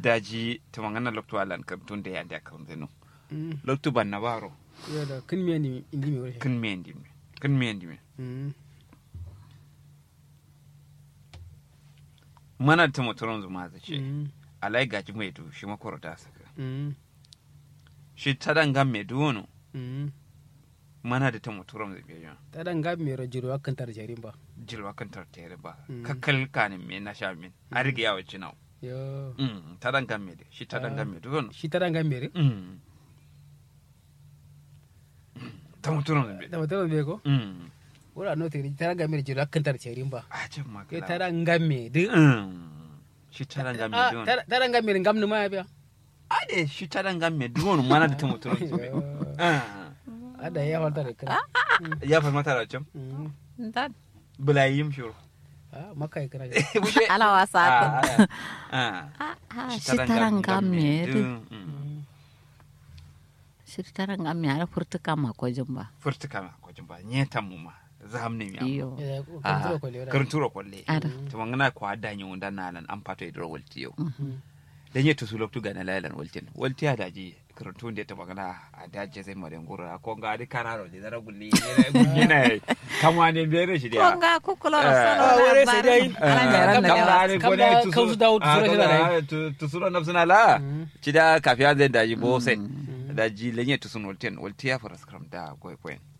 daji tumangana loktu alan kartun da yanda kan zenu Mm. loktu ban na baro yo da kin me ni indi me wuri kin me ndi me kin me ndi me Mm. mana ta motoron zuma za ce Mm. alai gaji mai du shi makoro da saka Mm. shi tadan gam me du wono Mm. mana da ta motoron zai biya ta dan ga me ro jiro akan tar jarin ba jilwa kan tartere ba Mm. kakkal kanin me na sha min a riga yawa cinau yo Mm, tadan gam me de shi tadan Ah. gam me du wono shi ta dan ga me re Mm. ta motoron zai da biya mutum be ko Mm. wura no te ta dan ga me jiro akan tar jarin ba a can ma ke kala. ta dan ga me de Mm. shi tadan gam me Ah, du wono ta ta dan ga me ngam ni ma ya biya ade shi tadan gam me du wono mana da ta motoron zai biya Ah. ada ya falta da kana ya farmata da can Mm. ndan bulayim shuru ah makai kana ala wasa ka ah ah shitaran gamme mm. shitaran gamme ara furtuka ma ko jumba furta kama ko jumba nyeta muma zahamne mi iyo ya ko Ah, kan ko le karanturo kolle Ada. to mangana ko adda nyi wanda nalan an pato idro walti yo dan yeto su loktu gana lalan waltin walti ada ji karantu nde to magana ada je sai mare ngura ko ga di kararo di dara gulli ne ne kamwa ne bere shi dia konga kukuloro Eh. solo Ah, wore sai dai. ala ngaran da Kam- yawa kamla ne kam ko da ne tu kausu dawo tu sura sura dai. tu sura nafsuna la ci da kafiya zai daji bo sai daji lenye tu sun waltin walti ya fara skram da goy goyen